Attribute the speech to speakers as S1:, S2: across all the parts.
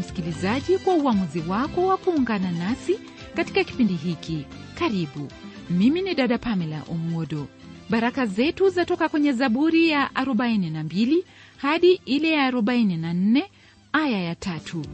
S1: msikilizaji kwa uamuzi wako wa kuungana nasi katika kipindi hiki karibu mimi ni dada pamela omwodo baraka zetu zatoka kwenye zaburi ya 42 hadi ile ya 44 aya ya tatu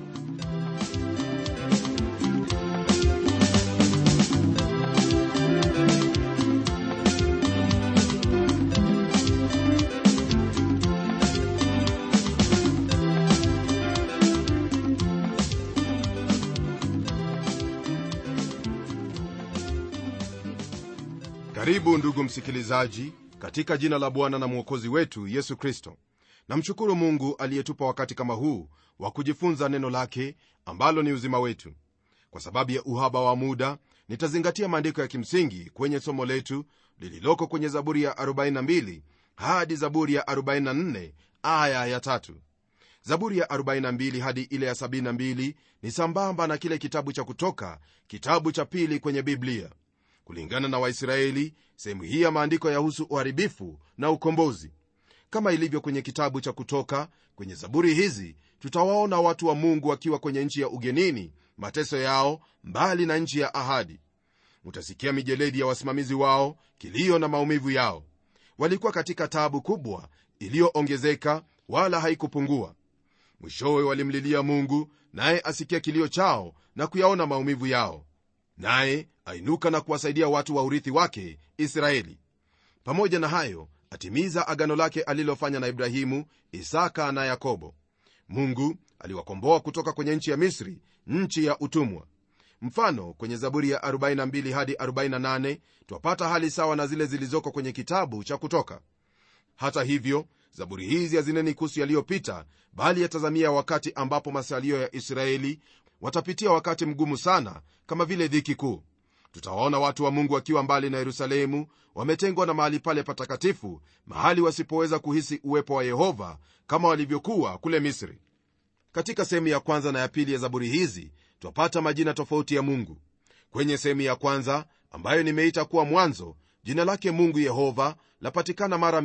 S2: karibu ndugu msikilizaji katika jina la bwana na mwokozi wetu yesu kristo namshukuru mungu aliyetupa wakati kama huu wa kujifunza neno lake ambalo ni uzima wetu kwa sababu ya uhaba wa muda nitazingatia maandiko ya kimsingi kwenye somo letu lililoko kwenye zaburi ya 42 hadi zaburi ya 44 aya ya tatu zaburi ya 42 hadi ile ya 72 ni sambamba na kile kitabu cha kutoka kitabu cha pili kwenye biblia kulingana na waisraeli sehemu hii ya maandiko yahusu uharibifu na ukombozi kama ilivyo kwenye kitabu cha kutoka kwenye zaburi hizi tutawaona watu wa mungu wakiwa kwenye nchi ya ugenini mateso yao mbali na nchi ya ahadi utasikia mijeledi ya wasimamizi wao kilio na maumivu yao walikuwa katika taabu kubwa iliyoongezeka wala haikupungua mwishowe walimlilia mungu naye asikia kilio chao na kuyaona maumivu yao naye ainuka na kuwasaidia watu wa urithi wake israeli pamoja na hayo atimiza agano lake alilofanya na ibrahimu isaka na yakobo mungu aliwakomboa kutoka kwenye nchi ya misri nchi ya utumwa mfano kwenye zaburi ya 42 hadi 48 twapata hali sawa na zile zilizoko kwenye kitabu cha kutoka hata hivyo zaburi hizi hazineni kuhusu yaliyopita bali yatazamia wakati ambapo masalio ya israeli watapitia wakati mgumu sana kama vile dhiki kuu tutawaona watu wa mungu wakiwa mbali na yerusalemu wametengwa na mahali pale patakatifu mahali wasipoweza kuhisi uwepo wa yehova kama walivyokuwa kule misri katika sehemu ya kwanza na ya pili ya zaburi hizi twapata majina tofauti ya mungu kwenye sehemu ya kwanza ambayo nimeita kuwa mwanzo jina lake mungu yehova lapatikana mara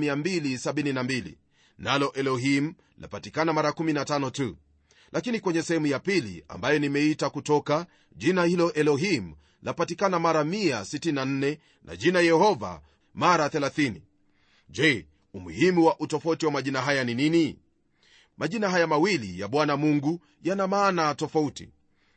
S2: 272 nalo elohim lapatikana mara 15 tu lakini kwenye sehemu ya pili ambayo nimeita kutoka jina hilo elohim lapatikana mara 164 na jina yehova mara 30 je umuhimu wa utofauti wa majina haya ni nini majina haya mawili ya bwana mungu yana maana tofauti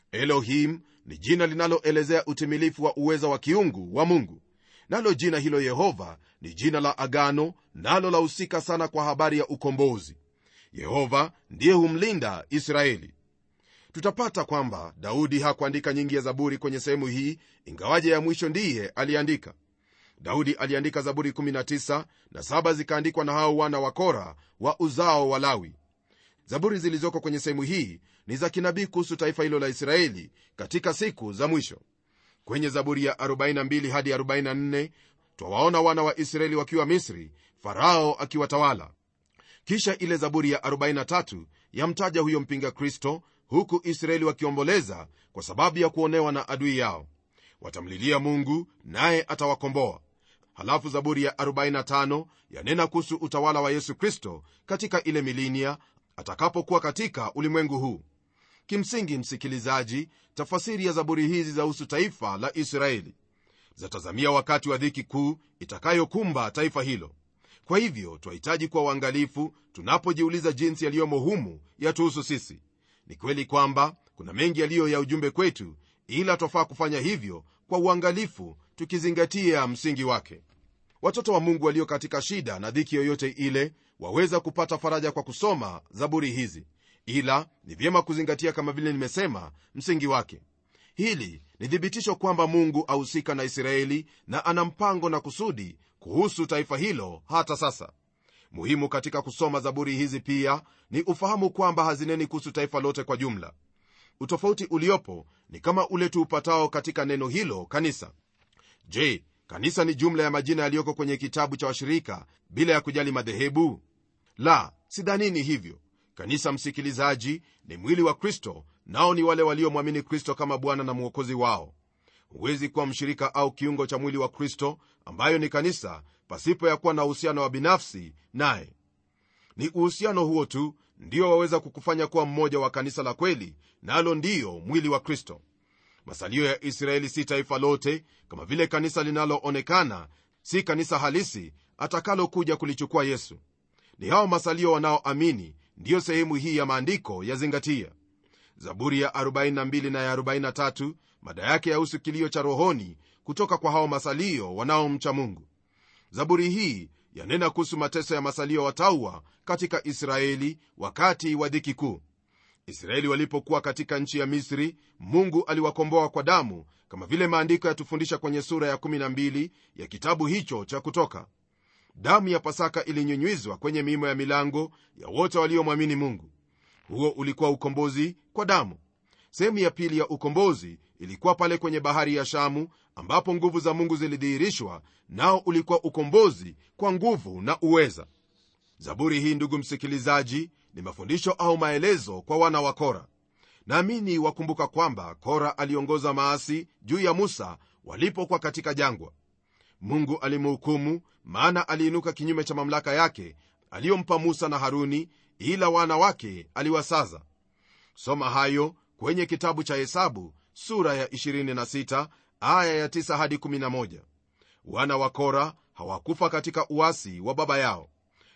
S2: elohim ni jina linaloelezea utimilifu wa uweza wa kiungu wa mungu nalo jina hilo yehova ni jina la agano nalo lahusika sana kwa habari ya ukombozi yehova ndiye humlinda israeli tutapata kwamba daudi hakuandika nyingi ya zaburi kwenye sehemu hii ingawaje ya mwisho ndiye aliandika daudi aliandika zaburi 19 na saba zikaandikwa na hao wana wa kora wa uzao wa lawi zaburi zilizoko kwenye sehemu hii ni za kinabii kuhusu taifa hilo la israeli katika siku za mwisho kwenye zaburi ya 42 hadi 44 twawaona wana wa israeli wakiwa misri farao akiwatawala kisha ile zaburi ya 43 yamtaja huyo mpinga kristo huku israeli wakiomboleza kwa sababu ya kuonewa na adui yao watamlilia mungu naye atawakomboa halafu zaburi ya 45 yanena kuhusu utawala wa yesu kristo katika ile milinia atakapokuwa katika ulimwengu huu kimsingi msikilizaji tafasiri ya zaburi hizi zahusu taifa la israeli zatazamia wakati wa dhiki kuu itakayokumba taifa hilo kwa hivyo twahitaji kuwa uangalifu tunapojiuliza jinsi yaliyomo humu yatuhusu sisi ni kweli kwamba kuna mengi yaliyo ya ujumbe kwetu ila twafaa kufanya hivyo kwa uangalifu tukizingatia msingi wake watoto wa mungu walio katika shida na dhiki yoyote ile waweza kupata faraja kwa kusoma zaburi hizi ila ni vyema kuzingatia kama vile nimesema msingi wake hili ni thibitisho kwamba mungu ahusika na israeli na ana mpango na kusudi kuhusu taifa hilo hata sasa muhimu katika kusoma zaburi hizi pia ni ufahamu kwamba hazineni kuhusu taifa lote kwa jumla utofauti uliopo ni kama ule tuupatao katika neno hilo kanisa je kanisa ni jumla ya majina yaliyoko kwenye kitabu cha washirika bila ya kujali madhehebu la sidhanini hivyo kanisa msikilizaji ni mwili wa kristo nao ni wale waliomwamini kristo kama bwana na mwokozi wao huwezi kuwa mshirika au kiungo cha mwili wa kristo ambayo ni kanisa pasipo ya kuwa na uhusiano wa binafsi naye ni uhusiano huo tu ndio waweza kukufanya kuwa mmoja wa kanisa la kweli nalo na ndiyo mwili wa kristo masalio ya israeli si taifa lote kama vile kanisa linaloonekana si kanisa halisi atakalokuja kulichukua yesu ni hao masalio wanaoamini ndiyo sehemu hii ya maandiko yazingatia zaburi ya 42 na ya 43 mada yake yahusu kilio cha rohoni kutoka kwa hao masalio wanaomcha mungu zaburi hii yanena kuhusu mateso ya masalio watauwa katika israeli wakati wa dhiki kuu israeli walipokuwa katika nchi ya misri mungu aliwakomboa kwa damu kama vile maandiko yatufundisha kwenye sura ya 12 ya kitabu hicho cha kutoka damu ya pasaka ilinyunywizwa kwenye miimo ya milango ya wote waliomwamini mungu huo ulikuwa ukombozi kwa damu sehemu ya pili ya ukombozi ilikuwa pale kwenye bahari ya shamu ambapo nguvu za mungu zilidhihirishwa nao ulikuwa ukombozi kwa nguvu na uweza zaburi hii ndugu msikilizaji ni mafundisho au maelezo kwa wana wa kora naamini wakumbuka kwamba kora aliongoza maasi juu ya musa walipokuwa katika jangwa mungu alimhukumu maana aliinuka kinyume cha mamlaka yake aliyompa musa na haruni ila wana wake aliwasaza soma hayo kwenye kitabu cha hesabu sura ya 26 aya ya 9 hadi 11 wana wa kora hawakufa katika uasi wa baba yao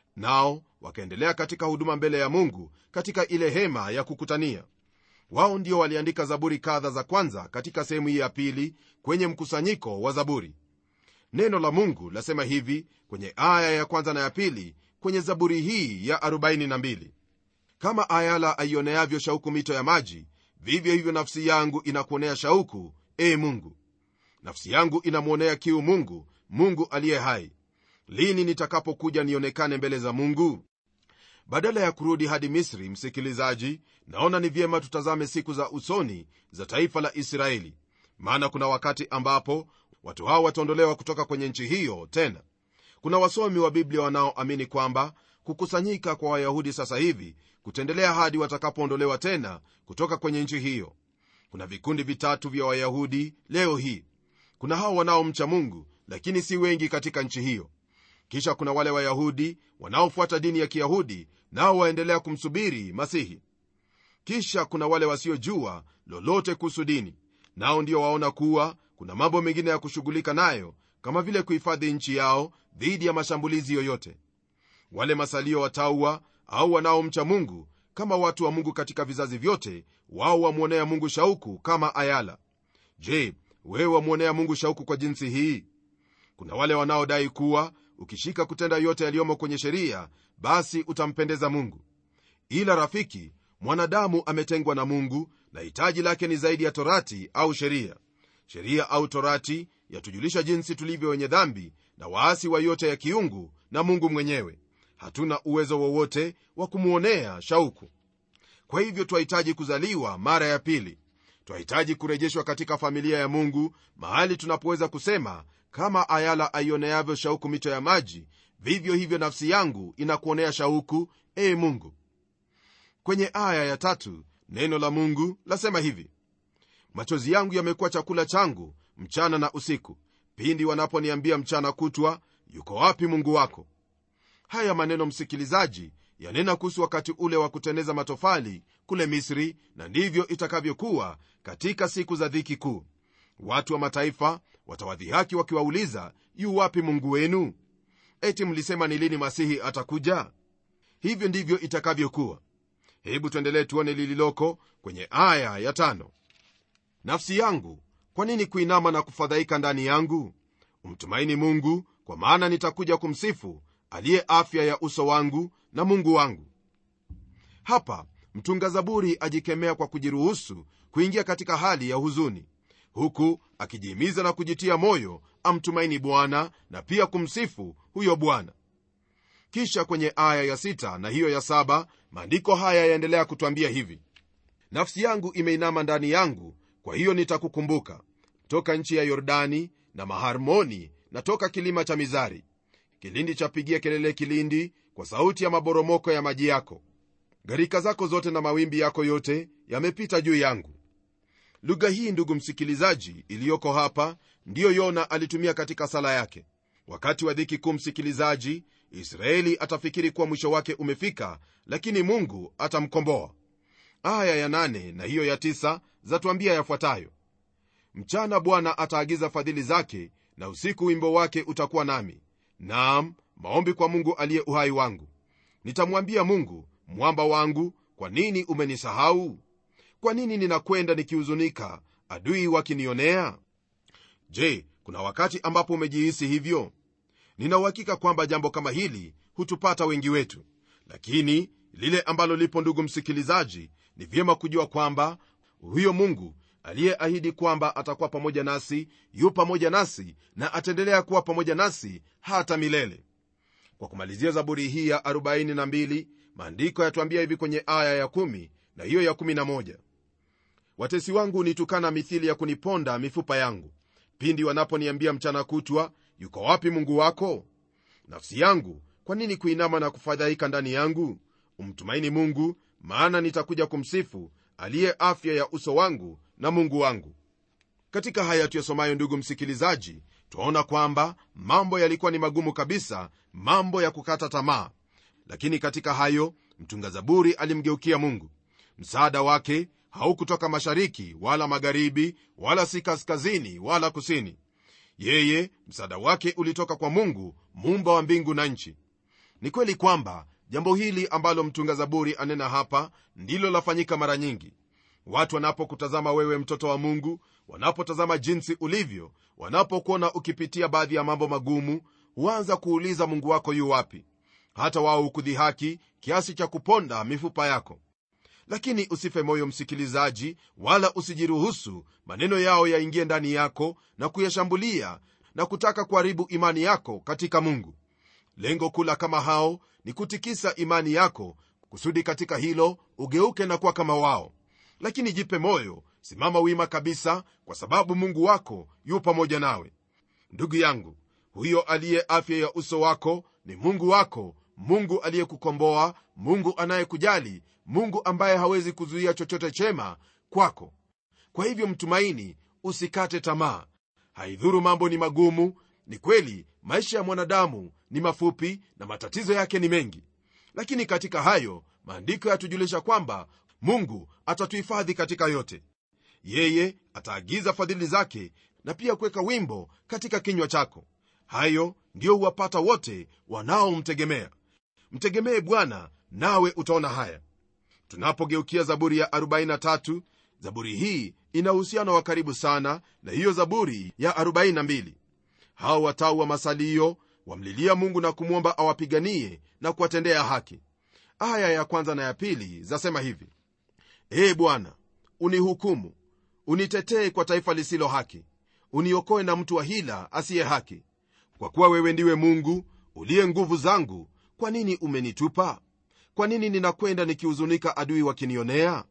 S2: nao wakaendelea katika huduma mbele ya mungu katika ile hema ya kukutania wao ndio waliandika zaburi kadha za kwanza katika sehemu hii ya pili kwenye mkusanyiko wa zaburi neno la mungu lasema hivi kwenye aya ya kwanza na ya pili kwenye zaburi hii ya 42 kama ayala aioneavyo shauku mito ya maji vivyo hivyo nafsi yangu inakuonea shauku e mungu nafsi yangu inamwonea kiu mungu mungu aliye hai lini nitakapokuja nionekane mbele za mungu badala ya kurudi hadi misri msikilizaji naona ni vyema tutazame siku za usoni za taifa la israeli maana kuna wakati ambapo watu hao wataondolewa kutoka kwenye nchi hiyo tena kuna wasomi wa biblia wanaoamini kwamba kukusanyika kwa wayahudi sasa hivi kutaendelea hadi watakapoondolewa tena kutoka kwenye nchi hiyo kuna vikundi vitatu vya wayahudi leo hii kuna hao wanaomcha mungu lakini si wengi katika nchi hiyo kisha kuna wale wayahudi wanaofuata dini ya kiyahudi nao waendelea kumsubiri masihi kisha kuna wale wasiojua lolote kuhusu dini nao ndio waona kuwa kuna mambo mengine ya kushughulika nayo kama vile kuhifadhi nchi yao dhidi ya mashambulizi yoyote wale masalio watauwa au wanaomcha mungu kama watu wa mungu katika vizazi vyote wao wamwonea mungu shauku kama ayala je wewe wamwonea mungu shauku kwa jinsi hii kuna wale wanaodai kuwa ukishika kutenda yote yaliyomo kwenye sheria basi utampendeza mungu ila rafiki mwanadamu ametengwa na mungu na hitaji lake ni zaidi ya torati au sheria sheria au torati yatujulisha jinsi tulivyo wenye dhambi na waasi wa yote ya kiungu na mungu mwenyewe hatuna uwezo wowote wa kumwonea shauku kwa hivyo twahitaji kuzaliwa mara ya pili twahitaji kurejeshwa katika familia ya mungu mahali tunapoweza kusema kama ayala aioneavyo shauku mito ya maji vivyo hivyo nafsi yangu inakuonea shauku ee mungu kwenye aya ya tatu neno la mungu lasema hivi machozi yangu yamekuwa chakula changu mchana na usiku pindi wanaponiambia mchana kutwa yuko wapi mungu wako haya maneno msikilizaji yanena kuhusu wakati ule wa kuteneza matofali kule misri na ndivyo itakavyokuwa katika siku za dhiki kuu watu wa mataifa watawadhihaki wakiwauliza yu wapi mungu wenu eti mlisema ni lini masihi atakuja hivyo ndivyo itakavyokuwa hebu tuendelee tuone lililoko kwenye aya ya tano nafsi yangu kwa nini kuinama na kufadhaika ndani yangu umtumaini mungu kwa maana nitakuja kumsifu aliye afya ya uso wangu na mungu wangu hapa mtunga zaburi ajikemea kwa kujiruhusu kuingia katika hali ya huzuni huku akijihimiza na kujitia moyo amtumaini bwana na pia kumsifu huyo bwana kisha kwenye aya ya sita na hiyo ya saba maandiko haya yaendelea kutwambia hivi nafsi yangu imeinama ndani yangu kwa hiyo nitakukumbuka toka nchi ya yordani na maharmoni na toka kilima cha mizari kilindi chapigia kelele kilindi kwa sauti ya maboromoko ya maji yako gharika zako zote na mawimbi yako yote yamepita juu yangu lugha hii ndugu msikilizaji iliyoko hapa ndiyo yona alitumia katika sala yake wakati wa dhiki kuu msikilizaji israeli atafikiri kuwa mwisho wake umefika lakini mungu atamkomboa aya ya nane na hiyo ya tisa zatuambia yafuatayo mchana bwana ataagiza fadhili zake na usiku wimbo wake utakuwa nami naam maombi kwa mungu aliye uhai wangu nitamwambia mungu mwamba wangu kwa nini umenisahau kwa nini ninakwenda nikihuzunika adui wakinionea je kuna wakati ambapo umejihisi hivyo ninauhakika kwamba jambo kama hili hutupata wengi wetu lakini lile ambalo lipo ndugu msikilizaji ni vyema kujua kwamba huyo mungu aliyeahidi kwamba atakuwa pamoja nasi yu pamoja nasi na ataendelea kuwa pamoja nasi hata milele kwa kumalizia zaburi hii ya 42 maandiko yatuambia hivi kwenye aya ya 1 na hiyo ya 11 watesi wangu hunitukana mithili ya kuniponda mifupa yangu pindi wanaponiambia mchana kutwa yuko wapi mungu wako nafsi yangu kwa nini kuinama na kufadhaika ndani yangu umtumaini mungu maana nitakuja kumsifu aliye afya ya uso wangu na mungu wangu katika haya tuyasomayo ndugu msikilizaji twaona kwamba mambo yalikuwa ni magumu kabisa mambo ya kukata tamaa lakini katika hayo mtunga zaburi alimgeukia mungu msaada wake haukutoka mashariki wala magharibi wala si kaskazini wala kusini yeye msaada wake ulitoka kwa mungu muumba wa mbingu na nchi ni kweli kwamba jambo hili ambalo mtunga zaburi anena hapa ndilo lafanyika mara nyingi watu wanapokutazama wewe mtoto wa mungu wanapotazama jinsi ulivyo wanapokuona ukipitia baadhi ya mambo magumu huanza kuuliza mungu wako yu wapi hata wao hukudhihaki kiasi cha kuponda mifupa yako lakini usife moyo msikilizaji wala usijiruhusu maneno yao yaingie ndani yako na kuyashambulia na kutaka kuharibu imani yako katika mungu lengo kula kama hao ni kutikisa imani yako kusudi katika hilo ugeuke na kuwa kama wao lakini jipe moyo simama wima kabisa kwa sababu mungu wako yu pamoja nawe ndugu yangu huyo aliye afya ya uso wako ni mungu wako mungu aliyekukomboa mungu anayekujali mungu ambaye hawezi kuzuia chochote chema kwako kwa hivyo mtumaini usikate tamaa haidhuru mambo ni magumu ni kweli maisha ya mwanadamu ni mafupi na matatizo yake ni mengi lakini katika hayo maandiko yatujulisha kwamba mungu atatuhifadhi katika yote yeye ataagiza fadhili zake na pia kuweka wimbo katika kinywa chako hayo ndiyo huwapata wote wanaomtegemea mtegemee bwana nawe utaona haya tunapogeukia zaburi ya 43 zaburi hii ina uhusiano wa karibu sana na hiyo zaburi ya 42 hao watau wa masalio wamlilia mungu na kumwomba awapiganie na kuwatendea haki aya ya kwanza na ya pili zasema hivi ee bwana unihukumu unitetee kwa taifa lisilo haki uniokoe na mtu wa hila asiye haki kwa kuwa wewe ndiwe mungu uliye nguvu zangu kwa nini umenitupa kwa nini ninakwenda nikihuzunika adui wakinionea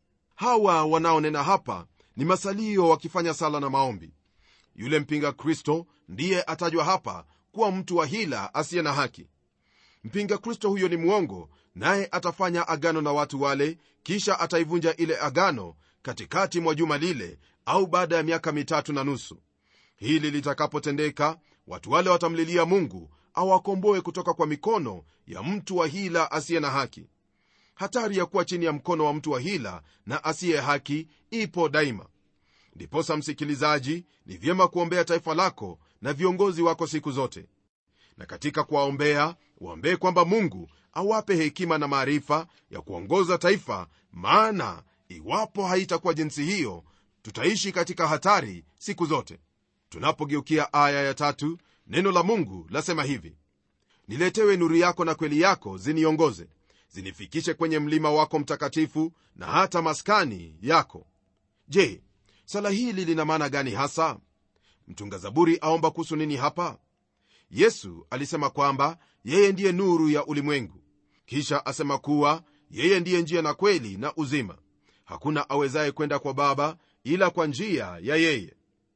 S2: hawa wanaonena hapa ni masalio wakifanya sala na maombi yule mpinga kristo ndiye atajwa hapa kuwa mtu wa hila asiye na haki mpinga kristo huyo ni mwongo naye atafanya agano na watu wale kisha ataivunja ile agano katikati mwa juma lile au baada ya miaka mitatu na nusu hili litakapotendeka watu wale watamlilia mungu awakomboe kutoka kwa mikono ya mtu wa hila asiye na haki hatari ya kuwa chini ya mkono wa mtu wa hila na asiye haki ipo daima ndiposa msikilizaji ni vyema kuombea taifa lako na viongozi wako siku zote na katika kuwaombea waombee kwamba mungu awape hekima na maarifa ya kuongoza taifa maana iwapo haitakuwa jinsi hiyo tutaishi katika hatari siku zote tunapogeukia aya ya tatu neno la mungu lasema hivi niletewe nuru yako na kweli yako ziniongoze zinifikishe kwenye mlima wako mtakatifu na hata maskani yako je sala hili lina maana gani hasa mtunga zaburi aomba kuhusu nini hapa yesu alisema kwamba yeye ndiye nuru ya ulimwengu kisha asema kuwa yeye ndiye njia na kweli na uzima hakuna awezaye kwenda kwa baba ila kwa njia ya yeye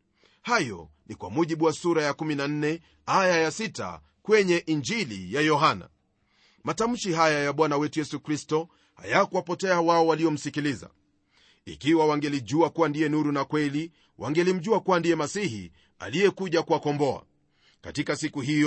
S2: hayo ni kwa mujibu wa sura ya 14 aya ya 6 kwenye injili ya yohana matamshi haya ya bwana wetu yesu kristo hayakuwapotea wao waliomsikiliza ikiwa wangelijua kuwa ndiye nuru na kweli wangelimjua kuwa ndiye masihi aliyekuja kuwakomboa katika siku hiyo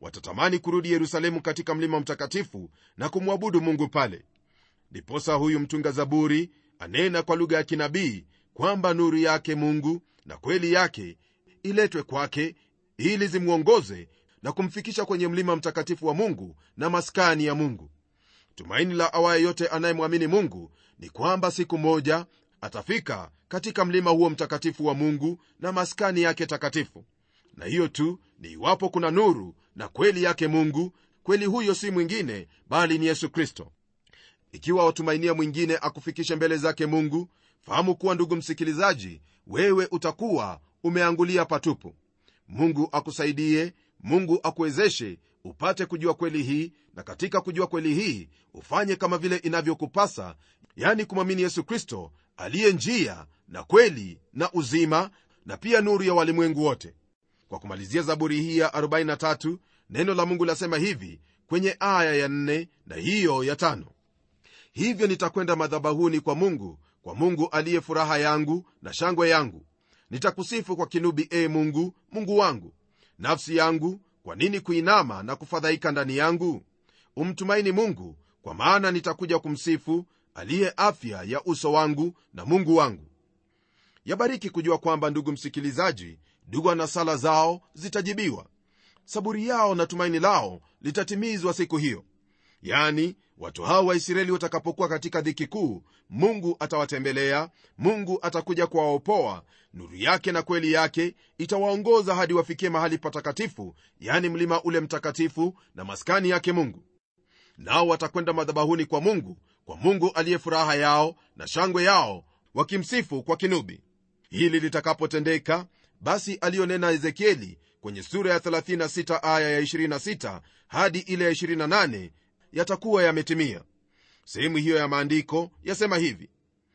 S2: watatamani kurudi yerusalemu katika mlima mtakatifu na kumwabudu mungu pale ndiposa huyu mtunga zaburi anena kwa lugha ya kinabii kwamba nuru yake mungu na kweli yake iletwe kwake ili zimwongoze na kumfikisha kwenye mlima mtakatifu wa mungu na maskani ya mungu tumaini la awaye yote anayemwamini mungu ni kwamba siku moja atafika katika mlima huo mtakatifu wa mungu na maskani yake takatifu na hiyo tu ni iwapo kuna nuru na kweli yake mungu kweli huyo si mwingine bali ni yesu kristo ikiwa watumainia mwingine akufikishe mbele zake mungu fahamu kuwa ndugu msikilizaji wewe utakuwa umeangulia patupu mungu akusaidie mungu akuwezeshe upate kujua kweli hii na katika kujua kweli hii ufanye kama vile inavyokupasa yani kumwamini yesu kristo aliye njia na kweli na uzima na pia nuru ya walimwengu wote kwa kumalizia zaburi hii ya 43 neno la mungu lasema hivi kwenye aya ya 4 na hiyo ya 5 hivyo nitakwenda madhabahuni kwa mungu kwa mungu aliye furaha yangu na shangwe yangu nitakusifu kwa kinubi e mungu mungu wangu nafsi yangu kwa nini kuinama na kufadhaika ndani yangu umtumaini mungu kwa maana nitakuja kumsifu aliye afya ya uso wangu na mungu wangu yabariki kujua kwamba ndugu msikilizaji dua na sala zao zitajibiwa saburi yao na tumaini lao litatimizwa siku hiyo yani watu hao waisraeli watakapokuwa katika dhiki kuu mungu atawatembelea mungu atakuja kuwaopoa nuru yake na kweli yake itawaongoza hadi wafikie mahali patakatifu yani mlima ule mtakatifu na maskani yake mungu nao watakwenda madhabahuni kwa mungu kwa mungu aliye furaha yao na shangwe yao wakimsifu kwa kinubi hili litakapotendeka basi aliyonena ezekieli kwenye sura ya 36 aya ya 26 hadi ile ya 28 yatakuwa yametimia sehemu hiyo ya maandiko yasema hivi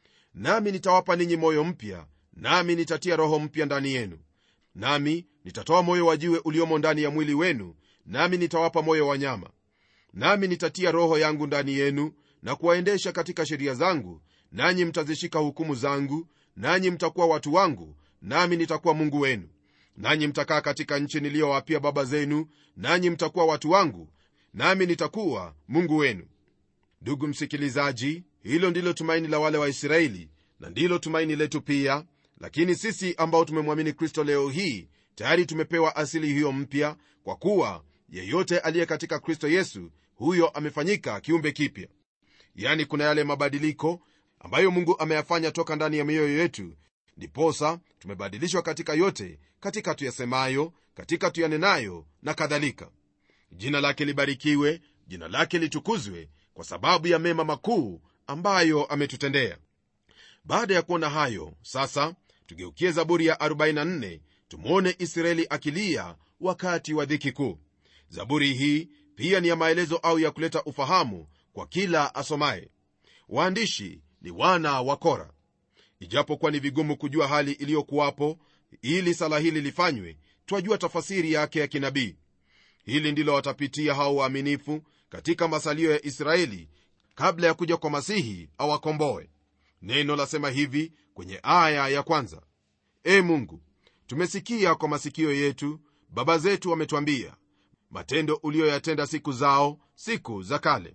S2: nami nitawapa ninyi moyo mpya nami nitatia roho mpya ndani yenu nami nitatoa moyo wa jiwe uliomo ndani ya mwili wenu nami nitawapa moyo wa nyama nami nitatia roho yangu ndani yenu na kuwaendesha katika sheria zangu nanyi mtazishika hukumu zangu nanyi mtakuwa watu wangu nami nitakuwa mungu wenu nanyi mtakaa katika nchi niliyowapia baba zenu nanyi mtakuwa watu wangu nami nitakuwa mungu wenu ndugu msikilizaji hilo ndilo tumaini la wale waisraeli na ndilo tumaini letu pia lakini sisi ambao tumemwamini kristo leo hii tayari tumepewa asili hiyo mpya kwa kuwa yeyote aliye katika kristo yesu huyo amefanyika kiumbe kipya yani kuna yale mabadiliko ambayo mungu ameyafanya toka ndani ya mioyo yetu ndiposa tumebadilishwa katika yote katika tuyasemayo katika tuyanenayo na kadhalika jina lake libarikiwe jina lake litukuzwe kwa sababu ya mema makuu ambayo ametutendea baada ya kuona hayo sasa tugeukie zaburi ya 44 tumwone israeli akilia wakati wa dhiki kuu zaburi hii pia ni ya maelezo au ya kuleta ufahamu kwa kila asomaye waandishi ni wana wa kora ijapokuwa ni vigumu kujua hali iliyokuwapo ili sala hili lifanywe twajua tafasiri yake ya kinabii hili ndilo watapitia hao waaminifu katika masalio ya israeli kabla ya kuja kwa masihi awakomboe neno lasema hivi kwenye aya ya kwanza e mungu tumesikia kwa masikio yetu baba zetu wametwambia matendo uliyoyatenda siku zao siku za kale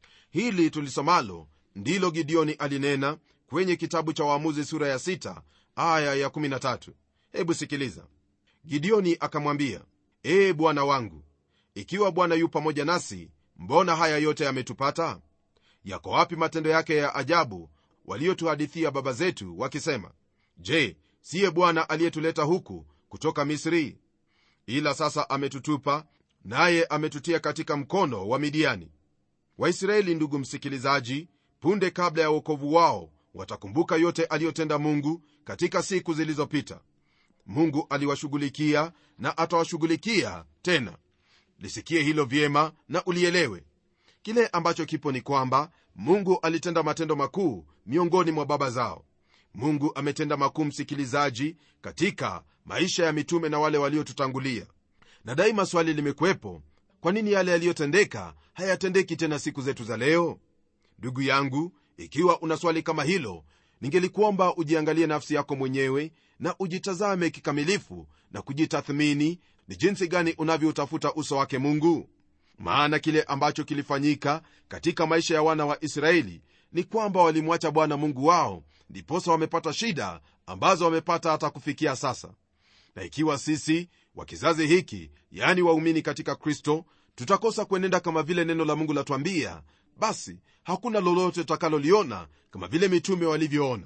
S2: hili tulisomalo ndilo gideoni alinena kwenye kitabu cha waamuzi sura ya 6 aya ya 13 hebu sikiliza gideoni akamwambia ee bwana wangu ikiwa bwana yu pamoja nasi mbona haya yote yametupata yako wapi matendo yake ya ajabu waliotuhadithia baba zetu wakisema je siye bwana aliyetuleta huku kutoka misri ila sasa ametutupa naye ametutia katika mkono wa midiani waisraeli ndugu msikilizaji punde kabla ya uokovu wao watakumbuka yote aliyotenda mungu katika siku zilizopita mungu aliwashughulikia na atawashughulikia tena lisikie hilo vyema na ulielewe kile ambacho kipo ni kwamba mungu alitenda matendo makuu miongoni mwa baba zao mungu ametenda makuu msikilizaji katika maisha ya mitume na wale waliotutangulia na daima swali limekuwepo kwa nini yale yaliyotendeka hayatendeki tena siku zetu za leo ndugu yangu ikiwa una swali kama hilo ningelikuomba ujiangalie nafsi yako mwenyewe na ujitazame kikamilifu na kujitathmini ni jinsi gani unavyoutafuta uso wake mungu maana kile ambacho kilifanyika katika maisha ya wana wa israeli ni kwamba walimwacha bwana mungu wao ndiposa wamepata shida ambazo wamepata hata kufikia sasa na ikiwa sisi wa kizazi hiki yaani waumini katika kristo tutakosa kuenenda kama vile neno la mungu latwambia basi hakuna lolote tutakaloliona kama vile mitume walivyoona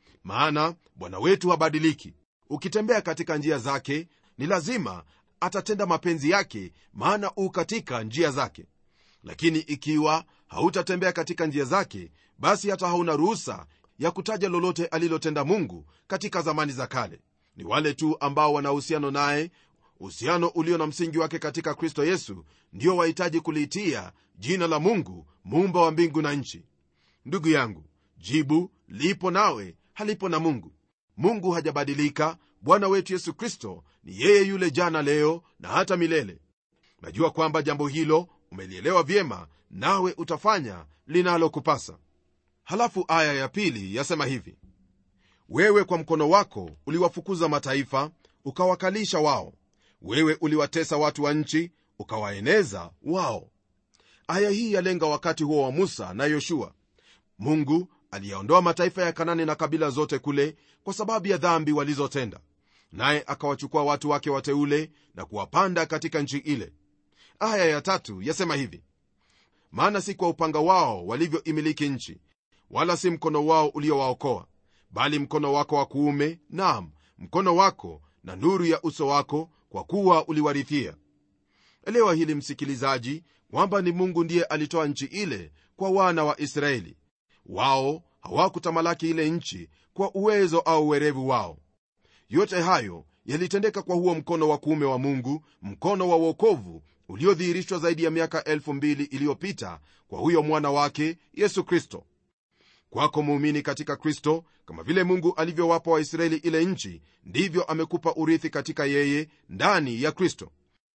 S2: maana bwana wetu habadiliki ukitembea katika njia zake ni lazima atatenda mapenzi yake maana u katika njia zake lakini ikiwa hautatembea katika njia zake basi hata hauna ruhusa ya kutaja lolote alilotenda mungu katika zamani za kale ni wale tu ambao wana uhusiano naye uhusiano ulio na msingi wake katika kristo yesu ndio wahitaji kuliitia jina la mungu muumba wa mbingu na nchi ndugu yangu jibu lipo nawe halipo na mungu mungu hajabadilika bwana wetu yesu kristo ni yeye yule jana leo na hata milele najua kwamba jambo hilo umelielewa vyema nawe utafanya linalokupasa halafu aya ya pili yasema hivi wewe kwa mkono wako uliwafukuza mataifa ukawakalisha wao wewe uliwatesa watu wa nchi ukawaeneza wao aya hii yalenga wakati huo wa musa na yoshua mungu aliyaondoa mataifa ya kanani na kabila zote kule kwa sababu ya dhambi walizotenda naye akawachukua watu wake wateule na kuwapanda katika nchi ile aya ya tatu yasema hivi maana si kwa upanga wao walivyoimiliki nchi wala si mkono wao uliowaokoa bali mkono wako wa kuume nam mkono wako na nuru ya uso wako kwa kuwa uliwarithia elewa hili msikilizaji kwamba ni mungu ndiye alitoa nchi ile kwa wana wa israeli wao hawakutamalaki ile nchi kwa uwezo au uwerevu wao yote hayo yalitendeka kwa huo mkono wa kuume wa mungu mkono wa uokovu uliodhihirishwa zaidi ya miaka 2000 iliyopita kwa huyo mwana wake yesu kristo kwako muumini katika kristo kama vile mungu alivyowapa waisraeli ile nchi ndivyo amekupa urithi katika yeye ndani ya kristo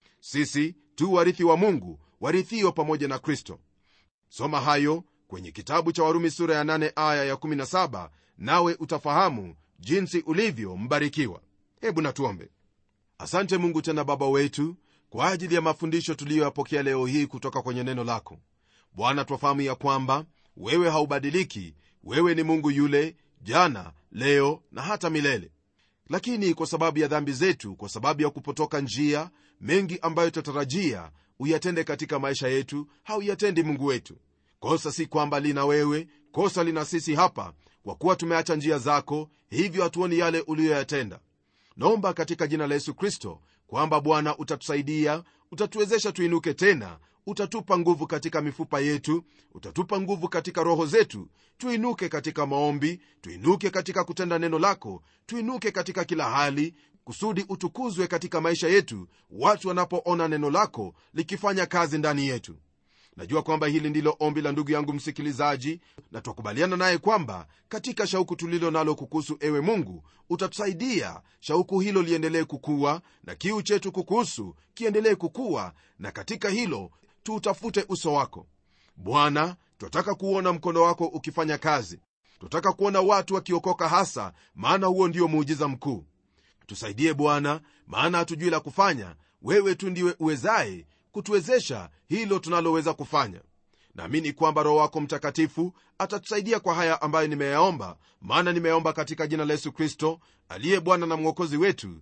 S2: sisi tu warithi wa mungu warithio pamoja na kristo soma hayo kwenye kitabu cha warumi sura ya 8 aya ya 17 nawe utafahamu jinsi ulivyo mbarikiwa hebu natuombe asante mungu tena baba wetu kwa ajili ya mafundisho tuliyoyapokea leo hii kutoka kwenye neno lako bwana twafahamu ya kwamba wewe haubadiliki wewe ni mungu yule jana leo na hata milele lakini kwa sababu ya dhambi zetu kwa sababu ya kupotoka njia mengi ambayo tutatarajia uyatende katika maisha yetu hauyatendi mungu wetu kosa si kwamba lina wewe kosa lina sisi hapa kwa kuwa tumeacha njia zako hivyo hatuoni yale uliyoyatenda naomba katika jina la yesu kristo kwamba bwana utatusaidia utatuwezesha tuinuke tena utatupa nguvu katika mifupa yetu utatupa nguvu katika roho zetu tuinuke katika maombi tuinuke katika kutenda neno lako tuinuke katika kila hali kusudi utukuzwe katika maisha yetu watu wanapoona neno lako likifanya kazi ndani yetu najua kwamba hili ndilo ombi la ndugu yangu msikilizaji na twakubaliana naye kwamba katika shauku tulilo nalo kukuhusu ewe mungu utatusaidia shauku hilo liendelee kukua na kiu chetu kukuhusu kiendelee kukua na katika hilo tuutafute uso wako bwana twataka kuona mkono wako ukifanya kazi twataka kuona watu wakiokoka hasa maana huo ndio muujiza mkuu tusaidie bwana maana hatujui la kufanya wewe tu ndiwe uwezaye kutuwezesha hilo tunaloweza kufanya naamini kwamba roho wako mtakatifu atatusaidia kwa haya ambayo nimeyaomba maana nimeyaomba katika jina la yesu kristo aliye bwana na mwokozi wetu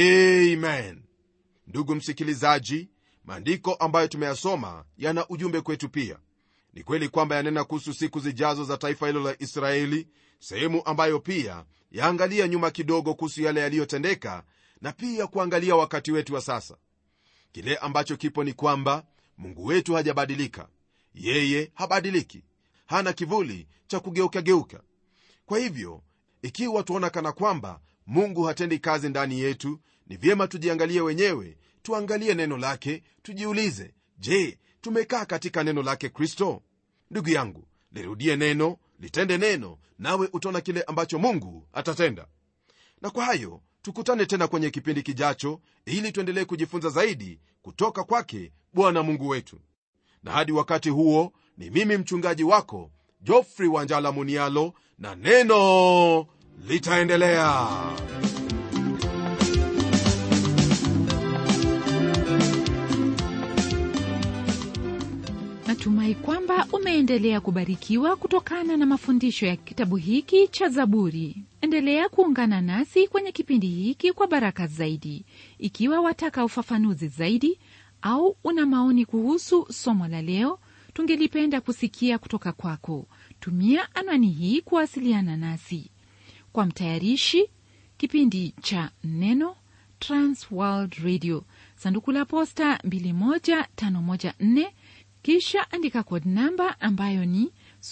S2: amen ndugu msikilizaji maandiko ambayo tumeyasoma yana ujumbe kwetu pia ni kweli kwamba yanena kuhusu siku zijazo za taifa hilo la israeli sehemu ambayo pia yaangalia nyuma kidogo kuhusu yale yaliyotendeka na pia kuangalia wakati wetu wa sasa kile ambacho kipo ni kwamba mungu wetu hajabadilika yeye habadiliki hana kivuli cha kugeukageuka kwa hivyo ikiwa tuona kana kwamba mungu hatendi kazi ndani yetu ni vyema tujiangalie wenyewe tuangalie neno lake tujiulize je tumekaa katika neno lake kristo ndugu yangu lirudie neno litende neno nawe utaona kile ambacho mungu atatenda na kwa hayo tukutane tena kwenye kipindi kijacho ili tuendelee kujifunza zaidi kutoka kwake bwana mungu wetu na hadi wakati huo ni mimi mchungaji wako jofri wanjala munialo na neno litaendelea
S1: natumai kwamba umeendelea kubarikiwa kutokana na mafundisho ya kitabu hiki cha zaburi endelea kuungana nasi kwenye kipindi hiki kwa baraka zaidi ikiwa wataka ufafanuzi zaidi au una maoni kuhusu somo la leo tungelipenda kusikia kutoka kwako tumia anwani hii kuwasiliana nasi kwa mtayarishi kipindi cha neno transworld radio sanduku la posta 21514 kisha andika kod namba ambayo ni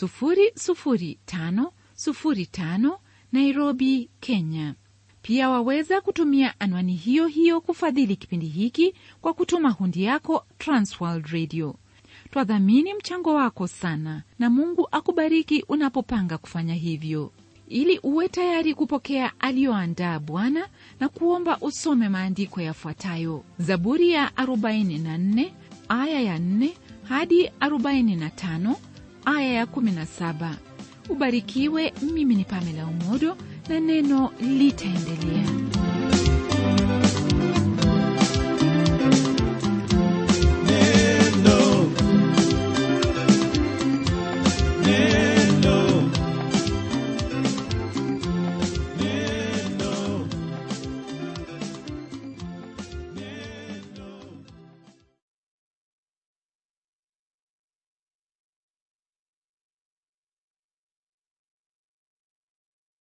S1: 00505 nairobi kenya pia waweza kutumia anwani hiyo hiyo kufadhili kipindi hiki kwa kutuma hundi yako transworld radio twadhamini mchango wako sana na mungu akubariki unapopanga kufanya hivyo ili uwe tayari kupokea aliyoandaa bwana na kuomba usome maandiko yafuatayo zaburi ya 44 aya ya 4 hadi 45 aya ya 17 ubarikiwe mimi ni pamela umodo na neno litaendelea